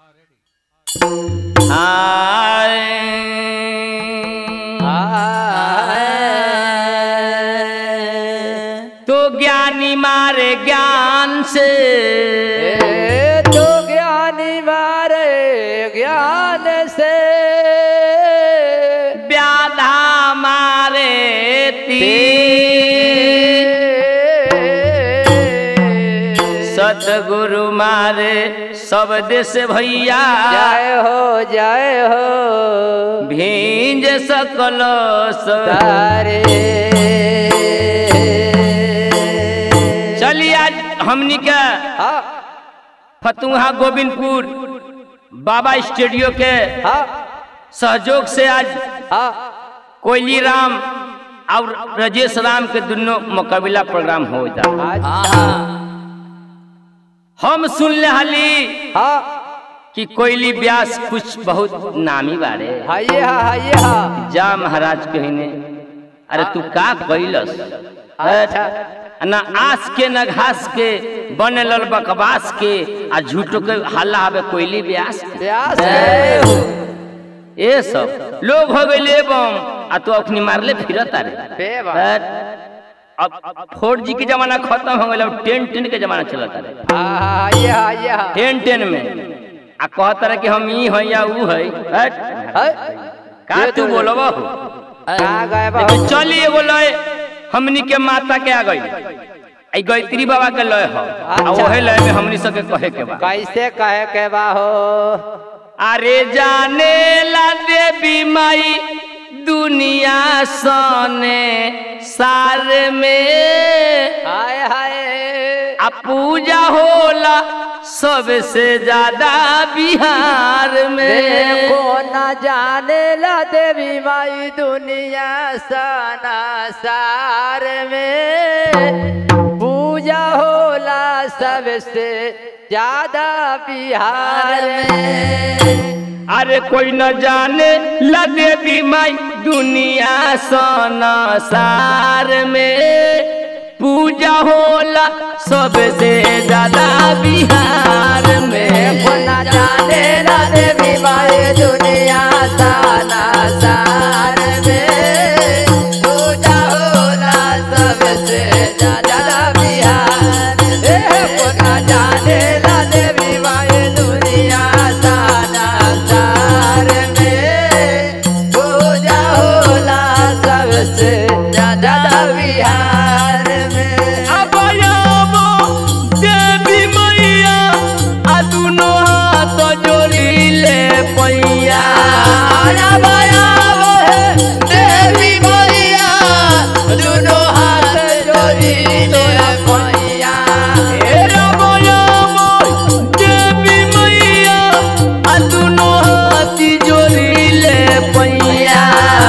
तो ज्ञानी मारे ज्ञान से ए तो ज्ञानी मारे ज्ञान से व्याधा मारे तीर सतगुरु मारे सब देश भैया जय हो जय हो भींज सकल स- तारे चलिए आज हमनी के हाँ फतुहा गोविंदपुर बाबा स्टूडियो के हाँ सहयोग से आज हाँ कोयली राम और राजेश राम के दोनों मुकाबला प्रोग्राम हो जा अच्छा हम सुन ले हली हाँ कि कोयली व्यास कुछ बहुत नामी बारे हाइए हाँ हाइए हाँ जा महाराज कहने अरे तू का कैलस अच्छा ना आस के न घास के बने लल बकवास के आ झूठो के हल्ला हवे कोयली व्यास के। व्यास गए हो ये सब लोग हो गए बम आ तू अपनी मारले फिरत अरे बे बा। अब फोर जी के जमाना खत्म हो गया अब टेन टेन के जमाना चलत अरे हाँ हाँ हाइए हाँ हाइए हाँ टेन टेन में आ कहत रहे कि हम ई है या ऊ है हट। है? का ये तू तो- बोलब हो कहाँ गए बा तो चली एगो लय हमनी के माता के आ गई आई गायत्री बाबा के लय हो आ अच्छा। ओहे लय में हमनी सबके कहे के बा कैसे कहे के बा हो अरे जाने ला देवी माई दुनिया सने सार में हाय हाय आ पूजा होला सबसे ज्यादा बिहार में देखो न जाने ला देवी माई दुनिया सना सार में पूजा होला सबसे ज्यादा बिहार में अरे कोई न जाने ला देवी माई दुनिया सना सार में पूजा होला सबसे ज्यादा बिहार में देखो न जाने ला देवी माई दुनिया सना सार में पूजा होला सबसे ज्यादा बिहार में देखो न जाने ला देवी माई दुनिया सना सार में पूजा होला सबसे ज्यादा बिहार में अब आबो देवी मैया आ दुनो हाथ जोड़ी ले पैया देवी मैया दुनो हाथ जोड़ी ले मैया हे रब आबो देवी मैया आ दुनो हाथ जोड़ी ले पैया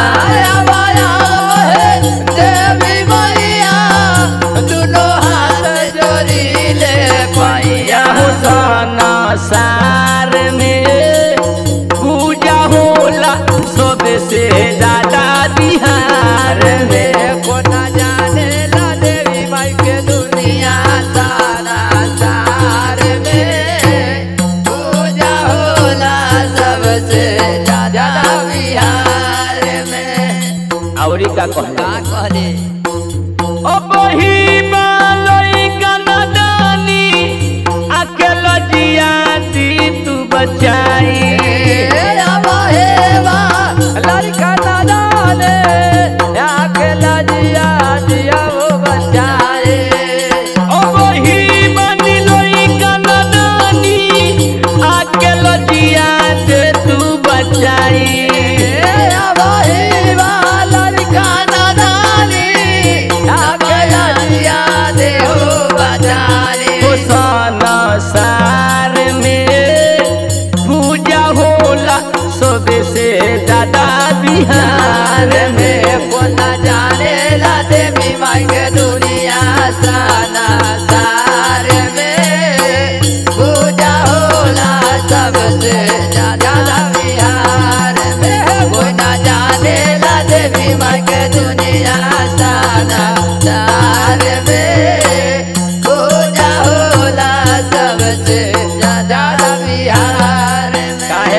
देवी मैया दुनो हाथ जोड़ी ले पैया हुसना सार में पूजा होला सबसे ज्यादा बिहार में को न जाने ला देवी माई के दुनिया सारा सार में पूजा होला सबसे ज्यादा बिहार में औरी का कहला का कहले अब ही बालोई कनदानी अकेल जिया दी तू बचाई लड़का नादाने आके लजिया दिया वो बचाए अब ही बनिलोई कनदानी अकेल जिया दे तू बचाई लड़का नादानी आके लजिया दे हो बचाए हुसना सार में पूजा होला सबसे ज्यादा बिहार में को न जाने ला देवी माई के दुनिया साना सार में पूजा होला सबसे ज्यादा बिहार में को न जाने ला देवी माई के दुनिया साना सार में पूजा होला सबसे ज्यादा बिहार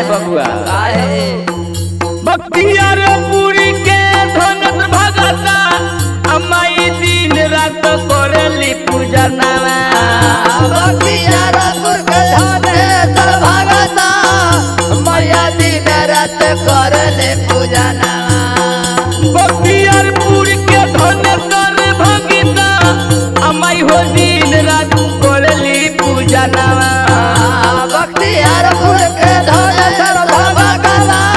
बबुआ काहे बख्तियार पूरी के धनत भगता अम्माई दिन रात करेली पूजा नावा बख्तियारपुर के धनेश्वर भगता मैया दिन रात करले पूजा नामा बख्तियार पूरी के धनत भगता अम्माई हो दिन रात करेली पूजा नावा बख्तियारपुर के धनेश्वर भगता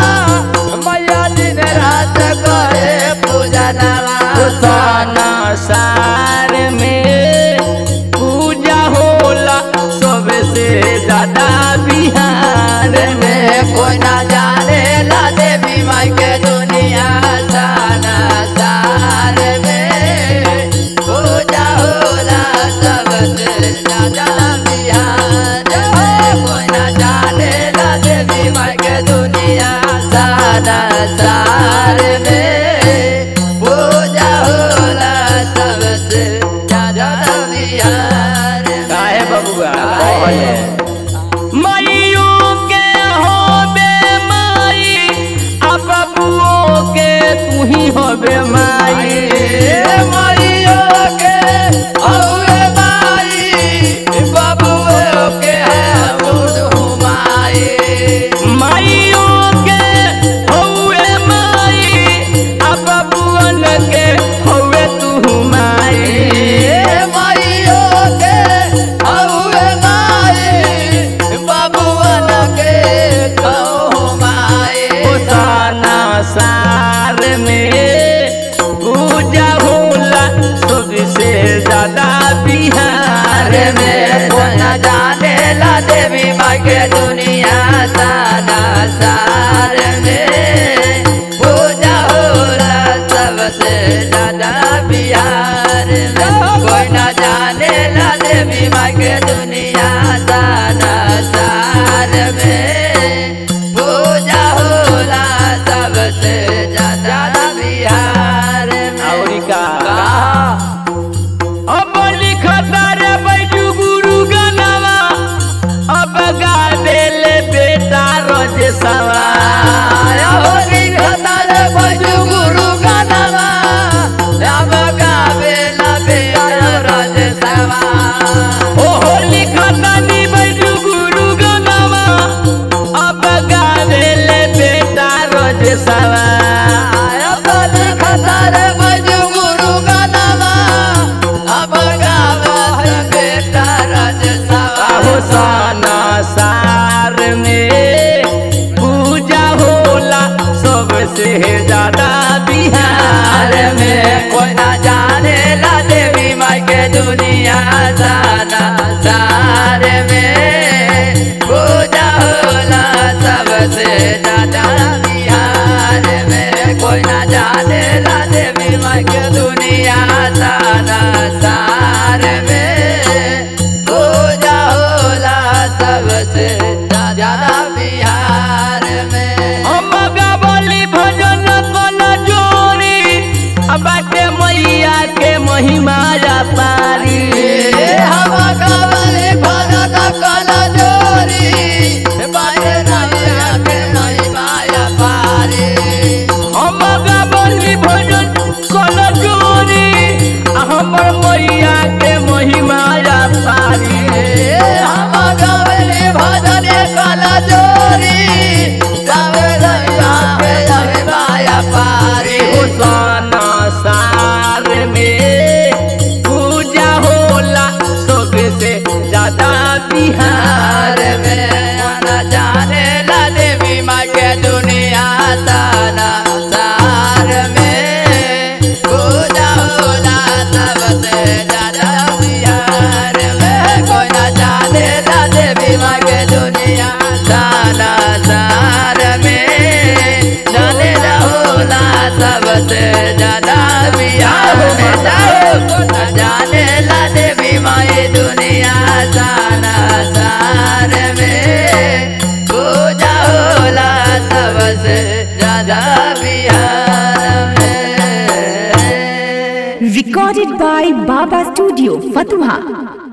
मैया दिन रात करे पूजा नामा साना सार में पूजा होला सबसे ज्यादा बिहार में में कोई ना जाने ला देवी माई के दुनिया साना सार में पूजा होला सबसे ज्यादा बिहार में कोई ना जाने ला देवी माई के दुनिया साना सार में पूजा होला सबसे ज्यादा बिहार में काहे बबुआ काहे? माइयो के होबे माई आ बबुओ के तू ही होबे माई माइयो के औरे माई बाबुओ के बुढ़ू माई माइयो के हौवे माई आ बबुअन के हौवे तू माई माइयो के औरे माई बाबुअन के कहू माई साना सार में पूजा होला सबसे ज्यादा बिहार अरे में में कोना जाने ला देवी माँ के दुनिया सादा सार में पूजा होला सबसे ज्यादा बिहार में कोई ना जाने ला देवी माँ के दुनिया सादा सार में पूजा होला सबसे ज्यादा बिहार में औरी का कहा अब लिखता रे बैठू गुरु गनवा अब गावेले बेटा रोज सवा ओ लिखता नी बैठू गुरु गनवा अब गावेले बेटा रोज सवा आहो साना सार में पूजा होला सबसे ज्यादा बिहार में कोई ना जाने ला देवी माई के दुनिया सारा सार में पूजा होला सबसे ज्यादा बिहार में कोई ना जाने ला देवी माई के दुनिया सारा सार में पूजा होला सबसे ज्यादा बिहार में हम गावली भजन कल जोरी अब बाटे मैया के महिमा जा पारी हम कवले भरत कल जोरी बाटे नैया के नहीं माया पारी हम गावली भजन कल जोरी आ हमर मैया के महिमा जा पारी हम कवले भजन कल जोरी गावे नैया के नहीं माया पारी साना सार में पूजा होला सबसे ज्यादा बिहार बिहार में आना जाने ला देवी माँ के दुनिया सारा सार में पूजा होला सबसे ज्यादा बिहार में कोई ना जाने ला देवी माँ के दुनिया सारा सार में जाने ला होला सबसे ज्यादा बिहार में जाओ कोई ना जाने ला देवी माँ ये दुनिया सारा सार में पूजा होला सबसे ज्यादा बिहार में Recorded by Baba Studio, Fatuha.